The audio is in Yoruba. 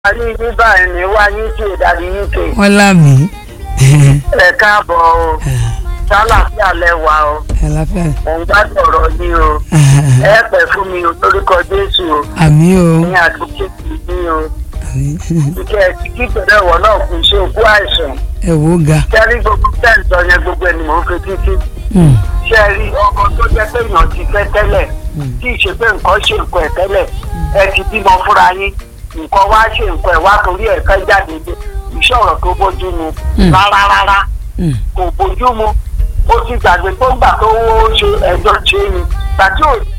parí bíbá ẹni wá uk dàbí uk wọ́n lámì. ẹ káàbọ̀ o sálàfíà lẹ́wà o àlàáfíà. mò ń gbádùn ọ̀rọ̀ yìí o ẹ pẹ́ fún mi o lórúkọ jésù o àmì o. ní àdúgbò yìí o àmì. kíkẹ́ kí pẹ̀lú ẹ̀wọ̀n náà kù ṣe òkú àìsàn ẹ wo ga. kẹ́rí gbogbo tẹ́ǹtọ̀ yẹn gbogbo ẹni mò ń fi títí Mm. ṣe rí ọkọ tó jẹ́ pé èèyàn ti fẹ́ tẹ́lẹ̀ tí ì ṣe pé nǹkan ṣe nǹkan ẹ̀ tẹ́lẹ̀ ẹ ti bímọ fúnra yín nǹkan wá ṣe nǹkan ẹ̀ wá torí ẹ̀ fẹ́ jáde dé iṣẹ́ ọ̀rọ̀ tó bójú mu Mm. rárá rárá Mm. kò bójú mu ó ti gbàgbé tó ń gbà tó ó ṣe ẹjọ́ ṣe ni gbàtí ò